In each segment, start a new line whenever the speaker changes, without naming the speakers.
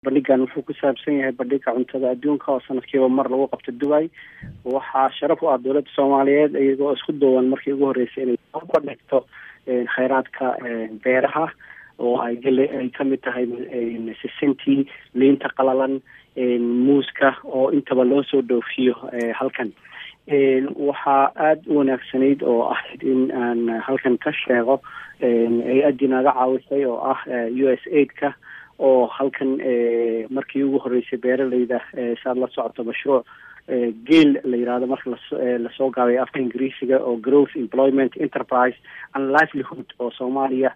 bandhigan wuxuu ku saabsan yahay bandhiga cuntada adduunka oo sanadkiiba mar lagu qabto dubai waxaa sharaf u ah dowladda soomaaliyeed iyagoo isku duwan markii ugu horreysay inay soo bandhigto kheyraadka beeraha oo ay gale ay kamid tahay sisintii liinta qalalan muuska oo intaba loo soo dhoofiyo halkan waxaa aada u wanaagsanayd oo ahayd in aan halkan ka sheego hay-addii naga caawisay oo ah u s aid-ka oo halkan markii ugu horreysay beeraleyda saad la socoto mashruuc geel la yirahdo marka lasoo gaabay afka ingiriisiga oo growth employment enterprise and livelihood oo soomaaliya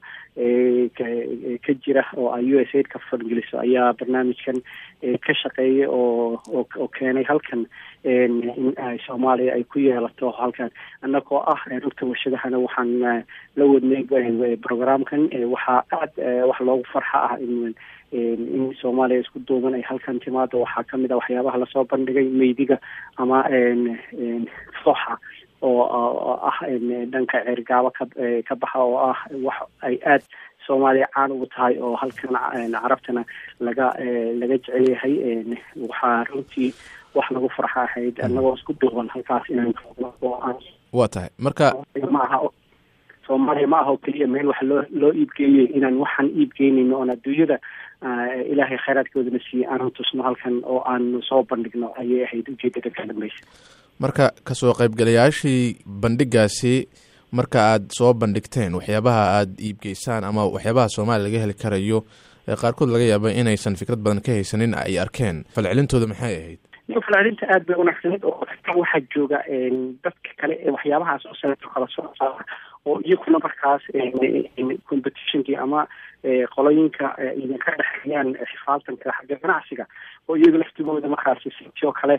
ka jira oo ay u s aid ka fangeliso ayaa barnaamijkan ka shaqeeyay oo oo keenay halkan in ay soomaaliya ay ku yeelato halkan annagoo ah rugta warshadahana waxaan la wadnay programkan waxaa aada wax loogu farxa ah in in soomaaliya isku duuban ay halkan timaado waxaa kamid ah waxyaabaha lasoo bandhigay meydiga ama fooxa oo ah dhanka ceergaabo ka ka baxa oo ah wax ay aad soomaaliya caan ugu tahay oo halkan carabtana laga laga jecel yahay waxaa runtii wax lagu farxa ahayd annagoo isku duuban halkaas inaan oo aan
waa tahay marka
ma aha soomaaliya ma aha oo keliya meel wax loo loo iibgeeyey inaan waxaan iibgeynayno oon adduunyada ilaahay kheyraadkoodana siiye aanan tusno halkan oo aanu soo bandhigno ayay ahayd ujeedada ka dambeysa
marka kasoo qaybgalayaashii bandhigaasi marka aad soo bandhigteen waxyaabaha aada iibgeysaan ama waxyaabaha soomaaliya laga heli karayo qaarkood laga yaaba inaysan fikrad badan ka haysanin ay arkeen falcelintooda maxay ahayd
falcelinta aada bay wanaagsaneyd oo waxaa jooga dadka kale ee waxyaabahaas oo sanato kala soo saara oo iyaguna markaas competitionkii ama qolooyinka idinka dhexeeyaan xifaaltanka xagga ganacsiga oo iyaga laftigooda markaas sitoo kale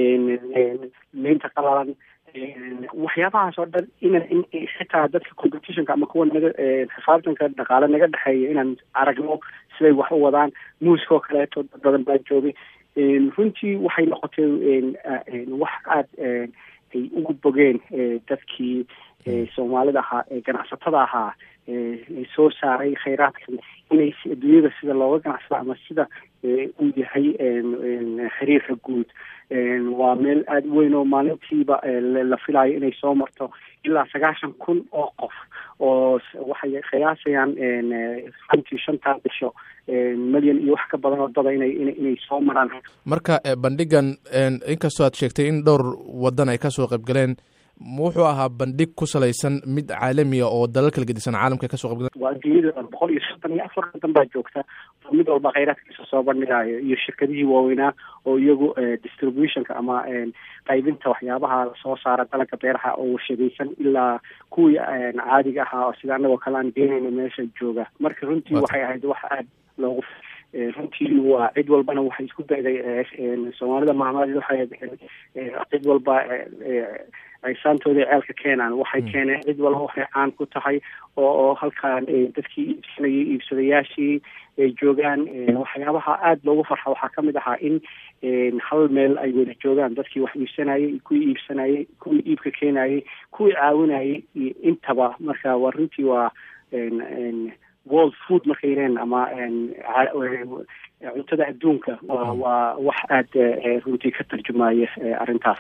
leynta qalalan waxyaabahaas oo dhan inan in xitaa dadka competitionka ama kuwa naga xifaaltanka dhaqaale naga dhexeeya inaan aragno siday wax u wadaan muuskoo kaleeto dad badan baa joogay runtii waxay noqotay wax aada ay ugu bogeen dadkii soomaalida ahaa ee ganacsatada ahaa soo saaray kheyraadkan inay adduunyada sida looga ganacsado ama sida uu yahay xiriirka guud waa meel aada weyn oo maalintiiba la filayo inay soo marto ilaa sagaashan kun oo qof oo waxay qiyaasayaan runtii shantaa bisho milyan iyo wax ka badan oo dada inay inay soo maraan
marka bandhigan inkastoo aad sheegtay in dhowr wadan ay kasoo qaybgaleen wuxuu ahaa bandhig ku salaysan mid caalamiya oo dalal kala gedisan caalamka kasoo qaybgaleen
waa adduunyada boqol iyo soddon iyo afar wadan baa joogta oo mid walba kheyraadkiisa soo bandhigayo iyo shirkadihii waaweynaa oo iyagu distributionka ama qaybinta waxyaabaha soo saara dalanka beeraha oo warshadaysan ilaa kuwii caadiga ahaa oo sida annagoo kale aan geenayno meesha jooga marka runtii waxay ahayd wax aada loogu runtii waa cid walbana waxay isku dayday soomaalida maamad waxay cid walba aysaantooda ceelka keenaan waxay keeneen cid walba waxay caan ku tahay oo oo halkaan dadkii iibsanayay iibsadayaashii ay joogaan waxyaabaha aada loogu farxa waxaa kamid ahaa in hal meel ay wada joogaan dadkii wax iibsanayay kuwii iibsanayay kuwii iibka keenayay kuwii caawinayay iyo intaba marka waa runtii waa world food markay yireen ama cuntada adduunka waa waa wax aada runtii ka tarjumaya arrintaas